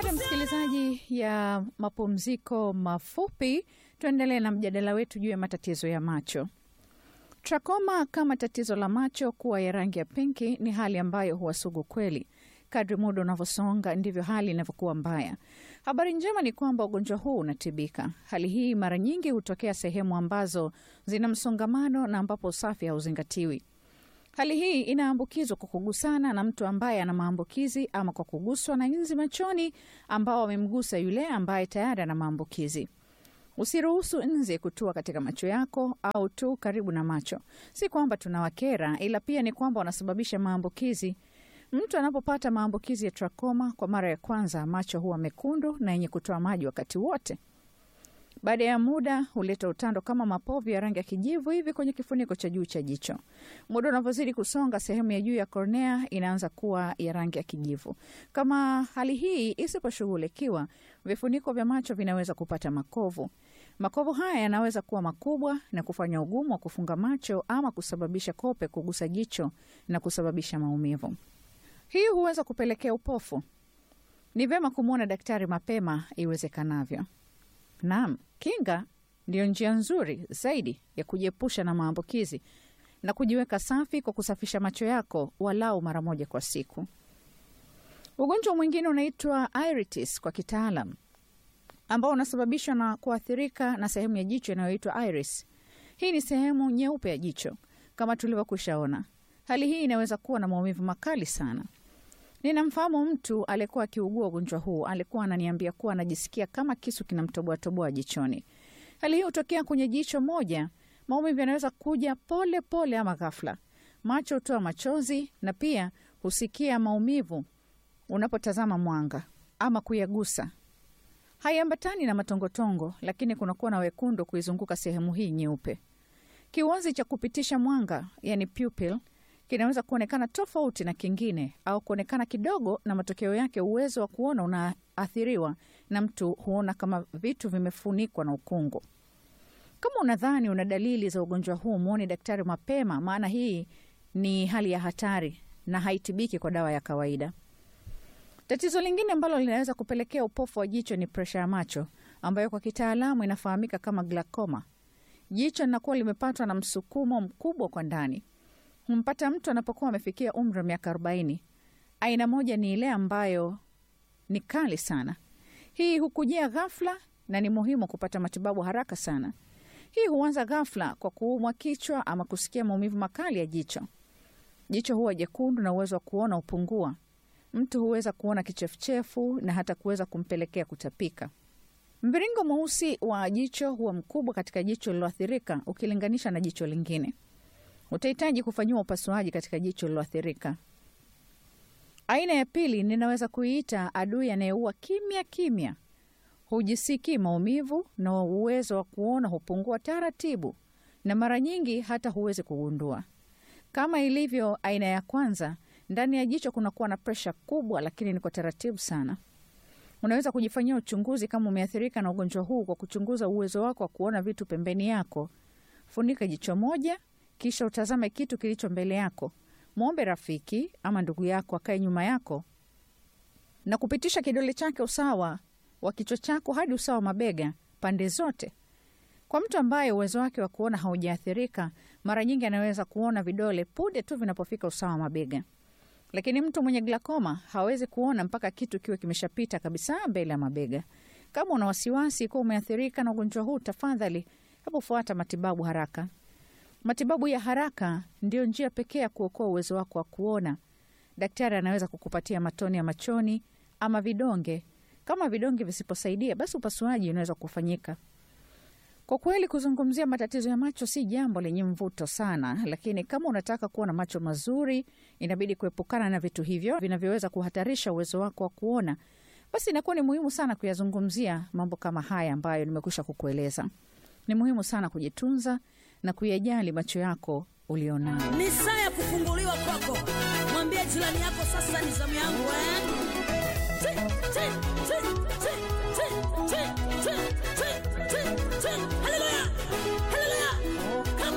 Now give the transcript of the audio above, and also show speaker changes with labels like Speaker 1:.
Speaker 1: Baada ya msikilizaji ya mapumziko mafupi, tuendelee na mjadala wetu juu ya matatizo ya macho. Trakoma kama tatizo la macho kuwa ya rangi ya pinki ni hali ambayo huwa sugu kweli. Kadri muda unavyosonga ndivyo hali inavyokuwa mbaya. Habari njema ni kwamba ugonjwa huu unatibika. Hali hii mara nyingi hutokea sehemu ambazo zina msongamano na ambapo usafi hauzingatiwi. Hali hii inaambukizwa kwa kugusana na mtu ambaye ana maambukizi ama kwa kuguswa na nzi machoni ambao wamemgusa yule ambaye tayari ana maambukizi. Usiruhusu nzi kutua katika macho yako au tu karibu na macho. Si kwamba tunawakera, ila pia ni kwamba wanasababisha maambukizi. Mtu anapopata maambukizi ya trakoma kwa mara ya kwanza, macho huwa mekundu na yenye kutoa maji wakati wote. Baada ya muda huleta utando kama mapovu ya rangi ya kijivu hivi kwenye kifuniko cha juu cha jicho. Muda unavyozidi kusonga, sehemu ya juu ya kornea inaanza kuwa ya rangi ya kijivu. Kama hali hii isiposhughulikiwa, vifuniko vya macho vinaweza kupata makovu. Makovu haya yanaweza kuwa makubwa na kufanya ugumu wa kufunga macho ama kusababisha kope kugusa jicho na kusababisha maumivu. Hii huweza kupelekea upofu. Ni vyema kumwona daktari mapema iwezekanavyo. Naam, kinga ndiyo njia nzuri zaidi ya kujiepusha na maambukizi na kujiweka safi kwa kusafisha macho yako walau mara moja kwa siku. Ugonjwa mwingine unaitwa iritis kwa kitaalam, ambao unasababishwa na kuathirika na sehemu ya jicho inayoitwa iris. Hii ni sehemu nyeupe ya jicho kama tulivyokwishaona. Hali hii inaweza kuwa na maumivu makali sana. Ninamfahamu mtu aliyekuwa akiugua ugonjwa huu. Alikuwa ananiambia kuwa anajisikia kama kisu kinamtoboatoboa jichoni. Hali hii hutokea kwenye jicho moja. Maumivu yanaweza kuja pole pole ama ghafla. Macho hutoa machozi na pia husikia maumivu unapotazama mwanga ama kuyagusa. Haiambatani na matongotongo, lakini kunakuwa na wekundu kuizunguka sehemu hii nyeupe. Kiwazi cha kupitisha mwanga, yani pupil, kinaweza kuonekana tofauti na kingine au kuonekana kidogo, na matokeo yake uwezo wa kuona unaathiriwa, na mtu huona kama vitu vimefunikwa na ukungu. Kama unadhani una dalili za ugonjwa huu, mwone daktari mapema, maana hii ni hali ya hatari na haitibiki kwa dawa ya kawaida. Tatizo lingine ambalo linaweza kupelekea upofu wa jicho ni presha ya macho ambayo kwa kitaalamu inafahamika kama glaucoma. Jicho linakuwa limepatwa na msukumo mkubwa kwa ndani humpata mtu anapokuwa amefikia umri wa miaka arobaini. Aina moja ni ile ambayo ni kali sana. Hii hukujia ghafla na ni muhimu kupata matibabu haraka sana. Hii huanza ghafla kwa kuumwa kichwa ama kusikia maumivu makali ya jicho. Jicho huwa jekundu na uwezo wa kuona hupungua. Mtu huweza kuona kichefuchefu na hata kuweza kumpelekea kutapika. Mviringo mweusi wa jicho huwa mkubwa katika jicho lililoathirika ukilinganisha na jicho lingine. Utahitaji kufanyiwa upasuaji katika jicho lililoathirika. Aina ya pili ninaweza kuiita adui anayeua kimya kimya. Hujisikii maumivu na uwezo wa kuona hupungua taratibu, na mara nyingi hata huwezi kugundua. Kama ilivyo aina ya kwanza, ndani ya jicho kunakuwa na presha kubwa, lakini ni kwa taratibu sana. Unaweza kujifanyia uchunguzi kama umeathirika na ugonjwa huu kwa kuchunguza uwezo wako wa kuona vitu pembeni yako. Funika jicho moja kisha utazame kitu kilicho mbele yako. Mwombe rafiki ama ndugu yako akae nyuma yako na kupitisha kidole chake usawa wa kichwa chako hadi usawa wa mabega pande zote. Kwa mtu ambaye uwezo wake wa kuona haujaathirika, mara nyingi anaweza kuona vidole punde tu vinapofika usawa wa mabega, lakini mtu mwenye glaucoma hawezi kuona mpaka kitu kiwe kimeshapita kabisa mbele ya mabega. Kama una wasiwasi kuwa umeathirika na ugonjwa huu, tafadhali hebu fuata matibabu haraka. Matibabu ya haraka ndiyo njia pekee ya kuokoa uwezo wako wa kuona. Daktari anaweza kukupatia matone ya machoni ama vidonge. Kama vidonge visiposaidia, basi upasuaji unaweza kufanyika. Kwa kweli, kuzungumzia matatizo ya macho si jambo lenye mvuto sana, lakini kama unataka kuwa na macho mazuri, inabidi kuepukana na vitu hivyo vinavyoweza kuhatarisha uwezo wako wa kuona. Basi inakuwa ni muhimu sana kuyazungumzia mambo kama haya ambayo nimekwisha kukueleza. Ni muhimu sana kujitunza na kuyajali macho yako ulionayo.
Speaker 2: Ni saa ya kufunguliwa kwako. Mwambie jirani yako, sasa ni zamu yangu eh? Ti, ti, ti, ti, ti, ti, ti, ti, ti, ti.